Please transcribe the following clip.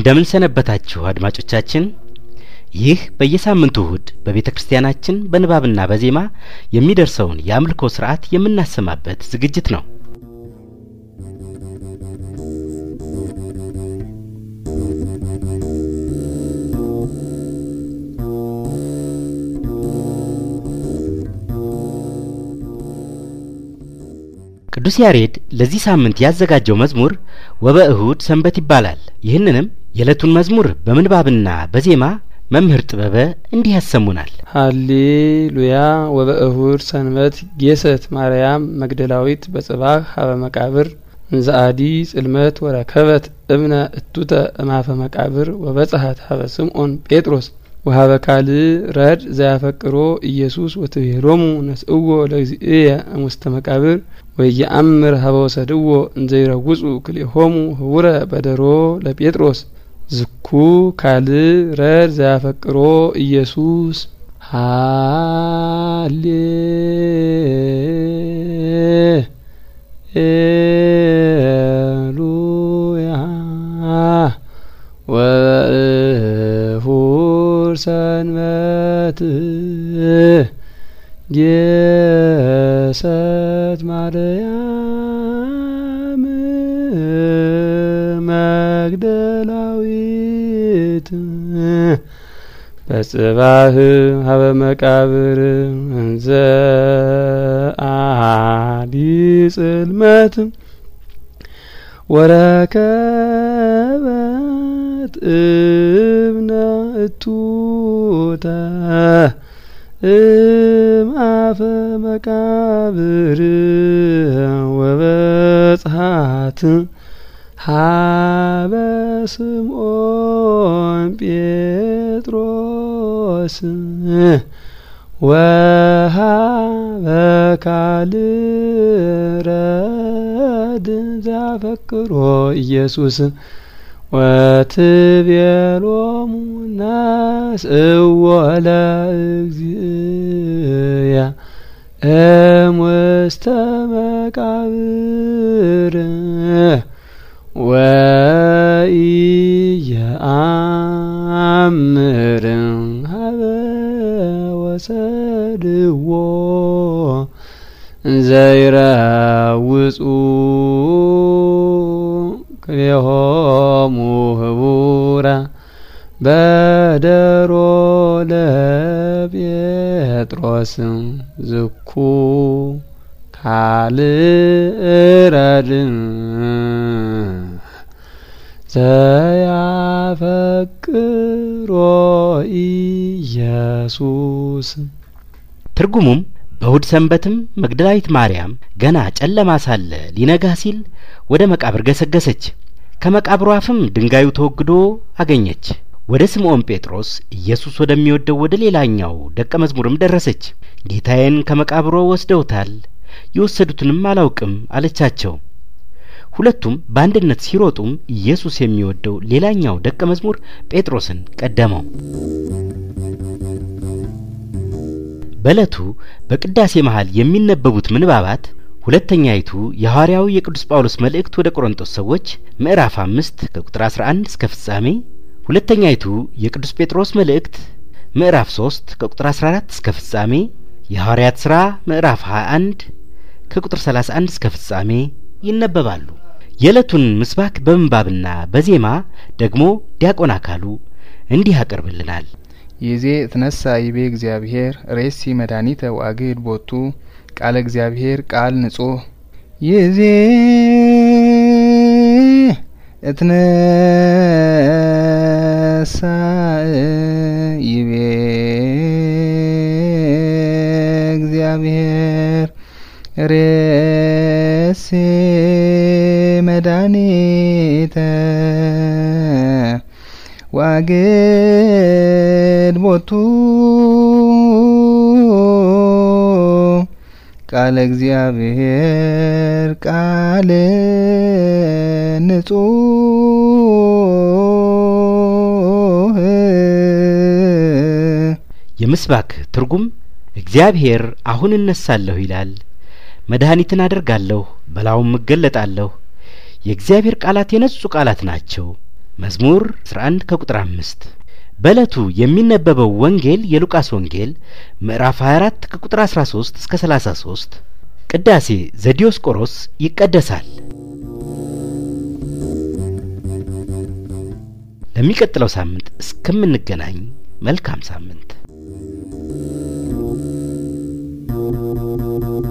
እንደምን ሰነበታችሁ አድማጮቻችን። ይህ በየሳምንቱ እሁድ በቤተ ክርስቲያናችን በንባብና በዜማ የሚደርሰውን የአምልኮ ስርዓት የምናሰማበት ዝግጅት ነው። ቅዱስ ያሬድ ለዚህ ሳምንት ያዘጋጀው መዝሙር ወበእሁድ ሰንበት ይባላል። ይህንንም የዕለቱን መዝሙር በምንባብና በዜማ መምህር ጥበበ እንዲህ ያሰሙናል። ሃሌሉያ ወበእሁድ ሰንበት ጌሰት ማርያም መግደላዊት በጽባህ ሀበ መቃብር እንዘአዲ ጽልመት ወረከበት እብነ እቱተ እማፈ መቃብር ወበጽሐት ሀበ ስምዖን ጴጥሮስ ወሀበ ካልእ ረድ ዘያፈቅሮ ኢየሱስ ወትቤሎሙ ነስእዎ ለእግዚእየ እሙስተ መቃብር ወየአምር ሀበ ወሰድዎ እንዘይረውጹ ክልኤሆሙ ህቡረ በደሮ ለጴጥሮስ ዝኩ ካልእ ረድ ዘያፈቅሮ ኢየሱስ ሃሌ ሉያ ወእሁድ ሰንበት ጌሰት ማርያም መግደላዊት በጽባህ ሀበ መቃብር እንዘ አዲ ጽልመት ወረከበት እብነ እቱተ እምአፈ መቃብር ወበጽሐት ሀበ ስምዖን ጴጥሮስ ወሀበ ካልእ ረድ ዘያፈቅሮ ኢየሱስ ወትቤሎሙ ነስእዎ ለእግዚእየ እሙስተ መቃብር ወኢየአምር ሀበ ወሰድዎ እንዘይረውጹ ክልኤሆሙ ህቡረ በደሮ ለጴጥሮስ ዝኩ ካልእ ረድ ዘያፈቅሮ ኢየሱስ ትርጉሙም በእሁድ ሰንበትም መግደላዊት ማርያም ገና ጨለማ ሳለ ሊነጋ ሲል ወደ መቃብር ገሰገሰች። ከመቃብሩ አፍም ድንጋዩ ተወግዶ አገኘች። ወደ ስምዖን ጴጥሮስ ኢየሱስ ወደሚወደው ወደ ሌላኛው ደቀ መዝሙርም ደረሰች። ጌታዬን ከመቃብሮ ወስደውታል፣ የወሰዱትንም አላውቅም አለቻቸው። ሁለቱም በአንድነት ሲሮጡም ኢየሱስ የሚወደው ሌላኛው ደቀ መዝሙር ጴጥሮስን ቀደመው። በዕለቱ በቅዳሴ መሃል የሚነበቡት ምንባባት ሁለተኛይቱ የሐዋርያው የቅዱስ ጳውሎስ መልእክት ወደ ቆሮንቶስ ሰዎች ምዕራፍ አምስት ከቁጥር አስራ አንድ እስከ ፍጻሜ፣ ሁለተኛይቱ የቅዱስ ጴጥሮስ መልእክት ምዕራፍ ሶስት ከቁጥር አስራ አራት እስከ ፍጻሜ፣ የሐዋርያት ሥራ ምዕራፍ ሀያ አንድ ከቁጥር ሰላሳ አንድ እስከ ፍጻሜ ይነበባሉ። የዕለቱን ምስባክ በምንባብና በዜማ ደግሞ ዲያቆን አካሉ እንዲህ ያቀርብልናል። ይዜ እትነሳ ይቤ እግዚአብሔር ሬሲ መድኃኒተ ዋግድ ቦቱ ቃለ እግዚአብሔር ቃል ንጹህ ይዜ እትነሳ ይቤ እግዚአብሔር ሬሲ መድኃኒተ ዋግድ ቦቱ ቃለ እግዚአብሔር ቃል ንጹህ የምስባክ ትርጉም እግዚአብሔር አሁን እነሳለሁ ይላል፣ መድኃኒትን አደርጋለሁ፣ በላውም እገለጣለሁ። የእግዚአብሔር ቃላት የነጹ ቃላት ናቸው። መዝሙር 11 ከቁጥር አምስት በዕለቱ የሚነበበው ወንጌል የሉቃስ ወንጌል ምዕራፍ 24 ከቁጥር 13 እስከ 33 ቅዳሴ ዘዲዮስቆሮስ ይቀደሳል። ለሚቀጥለው ሳምንት እስከምንገናኝ መልካም ሳምንት